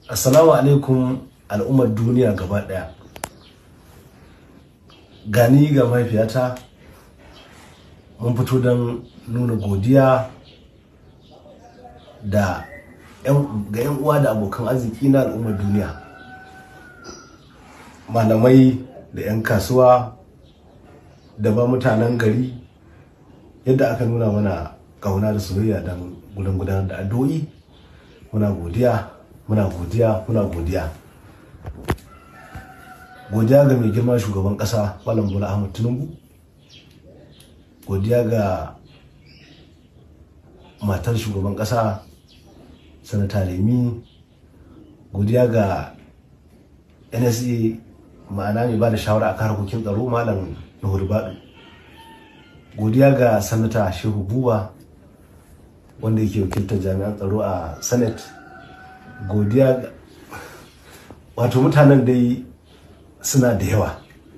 Assalamu alaikum al'ummar duniya gaba ɗaya. Gani ga mahaifiyata mun fito don nuna godiya da ga 'yan uwa da abokan arziki na al'ummar duniya. Malamai da 'yan kasuwa da ba mutanen gari yadda aka nuna mana ƙauna da soyayya don gudan gudanar da addu'o'i muna godiya muna godiya muna godiya godiya ga mai girma shugaban kasa malam bola ahmad tinubu godiya ga matar shugaban kasa sanata lemi godiya ga nsa ma'ana mai ba da shawara a harkokin tsaro malam nuhur baɗu godiya ga sanata shehu buba wanda yake wakiltar jami'an tsaro a senate godiya wato mutanen dai suna da yawa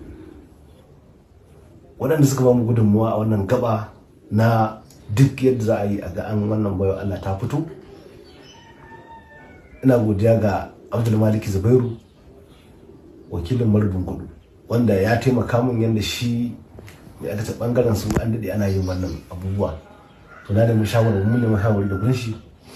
waɗanda suka ba mu gudunmuwa a wannan gaba na duk yadda za a yi a ga an wannan bayo Allah ta fito ina godiya ga abdul maliki zubairu wakilin marubin kudu wanda ya taimaka min yadda shi ya aka bangaren su an daɗe ana yin wannan abubuwa to na da mu shawarar mun da shawarar da gurin shi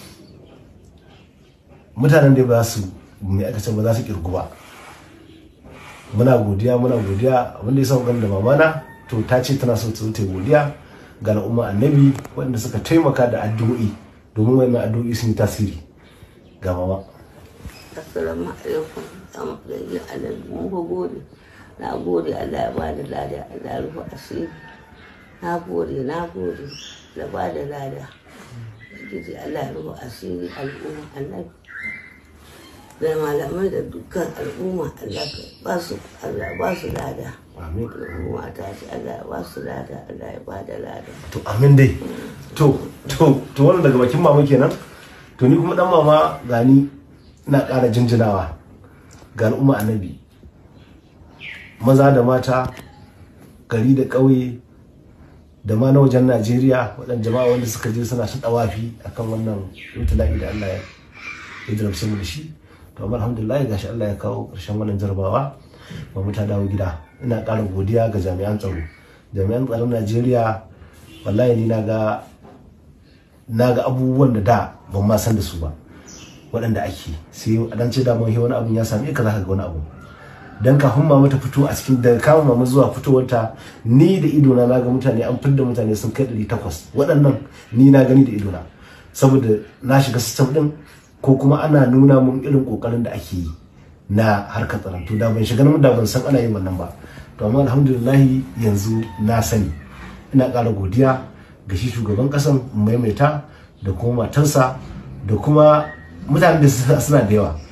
mutanen da ba su mai aka ce ba za su kirgu ba muna godiya muna godiya abinda ya sa da mamana to ta ce tana so ta godiya ga al'umma annabi waɗanda suka taimaka da addu'o'i domin wannan addu'o'i sun yi tasiri ga mama assalamu alaikum dan gari annabi mun ga gode na gode Allah ya ba da lada Allah ya rufe asiri na gode na gode da ba da lada Ubangiji Allah ya rufe asiri al'umma annabi da malamai da dukkan al'umma Allah ka ba su Allah ba su lada amin al'umma ta ce Allah ya ba su lada Allah ya ba da lada to amin dai to to to wannan daga bakin mama kenan to ni kuma dan mama gani ina ƙara jinjinawa ga al'umma annabi maza da mata gari da ƙauye da ma na wajen Najeriya waɗanda jama'a wanda suka je suna ta dawafi akan wannan ibtila'i da Allah ya jarabce mu da shi to amma alhamdulillah gashi Allah ya kawo ƙarshen wannan jarabawa ba mu ta dawo gida ina ƙara godiya ga jami'an tsaro jami'an tsaron Najeriya wallahi ni naga naga abubuwan da da ban ma san da su ba waɗanda ake sai a dan ce da mun wani abun ya same ka zaka ga wani abu dan kafin mama ta fito a cikin daga kama mama zuwa fitowarta ni da idona na ga mutane an fidda mutane sun kai 800 waɗannan ni na gani da idona saboda na shiga system din ko kuma ana nuna mun irin kokarin da ake yi na harkar tsaron to da ban shiga nan da ban san ana yin wannan ba to amma alhamdulillah yanzu na sani ina ƙara godiya ga shi shugaban ƙasan maimaita da kuma matarsa da kuma mutanen da suna da yawa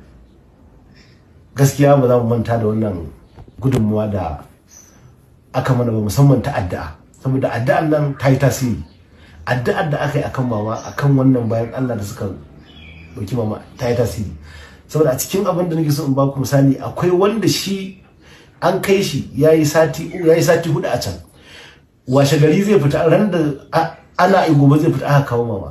gaskiya ba za mu manta da wannan gudunmuwa da aka mana ba musamman ta addu'a saboda addu'an nan ta yi tasiri addu'ar da aka yi akan mama akan wannan bayan Allah da suka dauki mama ta yi tasiri saboda a cikin abin da nake so in ba ku misali akwai wanda shi an kai shi yayi sati yayi sati hudu a can washe gari zai fita ran da ana yi gobe zai fita aka kawo mama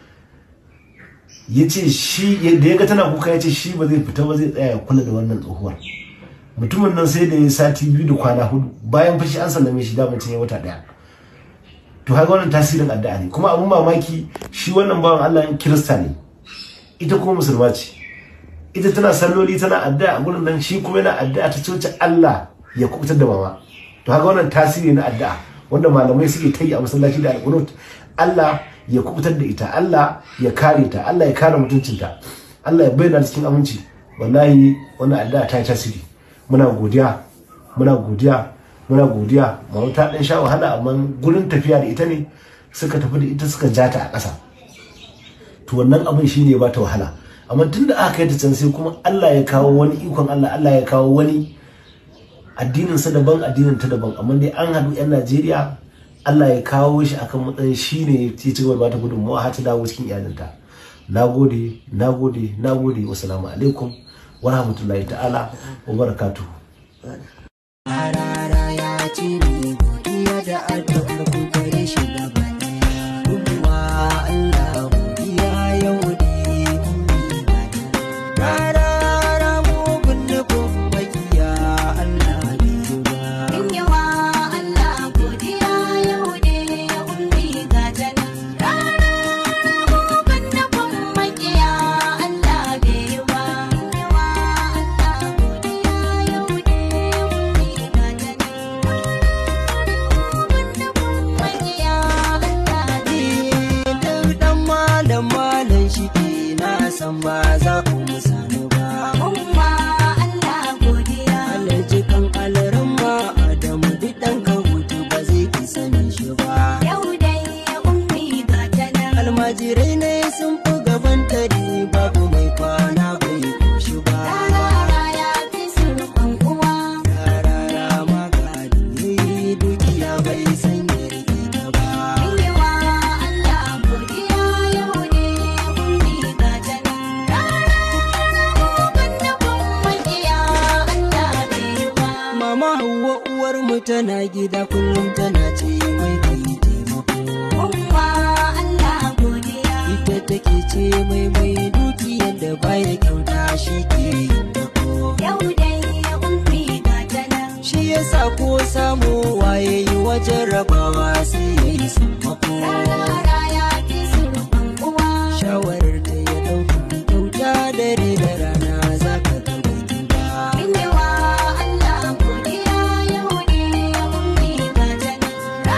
ya ce shi da ya ga tana kuka ya ce shi ba zai fita ba zai tsaya ya kula da wannan tsohuwar mutumin nan sai da ya sati biyu da kwana hudu bayan fashi an sallame shi damar ya wata daya to haka wannan tasirin addu'a ne kuma abun mamaki shi wannan bawan Allah kirista ne ita kuma musulma ce ita tana salloli tana addu'a a gurin nan shi kuma yana addu'a ta coci Allah ya kubutar da mama to haka wannan tasiri na addu'a wanda malamai suke ta yi a masallaci da alƙunut Allah ya kubutar da ita Allah ya kare ta Allah ya kare mutuncinta Allah ya bayyana cikin aminci wallahi wannan addu'a ta yi tasiri muna godiya muna godiya muna godiya mama ta dan sha wahala amma gurin tafiya da ita ne suka tafi da ita suka ja ta a ƙasa to wannan abin shine ba ta wahala amma tunda aka kai ta can sai kuma Allah ya kawo wani ikon Allah Allah ya kawo wani addinin sa daban addinin ta daban amma dai an haɗu yan Najeriya Allah ya kawo shi akan matsayin shine ya ci gaba da gudunmawa har ta dawo cikin iyalinta nagode nagode nagode wassalamu alaikum wa rahmatullahi ta'ala wa barakatuhu Harara ya cire godiya da addu'ar ku gare shi gaba ɗaya. Kuma Allah godiya yau ne kun ba za ku musanu ba umma Allah godiya Alhaji kan alaran ma Adamu duk ɗan ka hutu ba zai ki sani shi ba yau dai ummi ga ta nan almajirai ne sun fi gaban tari babu mai kwana bai koshi ba rara ya fi surfan uwa Yarara magadi dukiya bai san ya rike ta ba Yawa Allah godiya yau ne ummi ga ta nan rara da kun makiya Allah bai ba Mama Hauwa uwar mu tana gida kullum tana ce mai kai taimako umma Allah godiya ita take ce mai mai dukiyar da baya kyauta shi ke yin dako yau dai ummi ga ta nan shi yasa ko samu waye yi wajen rabawa sai ya yi sammako rara ya fi surfan uwa shawarar da ya dauka kyauta dare da rana za ka ga bai ba Yawa Allah godiya yau ne ummi ga ta nan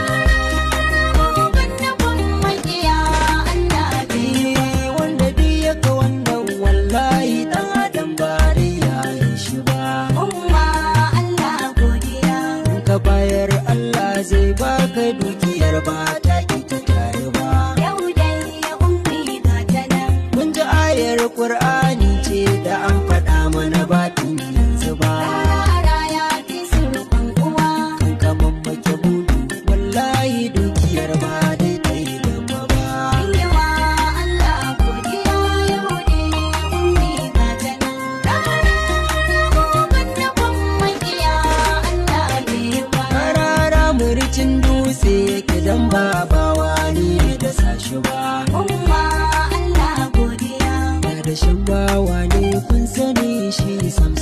rara da kun makiya Allah bai ba Eh, wanda duk ya ga wannan wallahi dan adam ba dai ya yi shi ba umma Allah godiya in ka bayar Allah zai baka dukiyar ba ta ita tare ba yau dai ummi ga ta nan mun ji ayar Qur'ani ce da an faɗa mana batin yanzu ba rara ya fi surfan uwa kan ka mamake budu wallahi dukiyar ba dai ta yi gaba ba Yawa Allah godiya yau ne ummi ga ta nan rara da kun makiya Allah bai ba Karara murcin dutse yake dan ba bawa ni da sashi ba umma Allah godiya Ya da shan bawa ne kun sani shi sam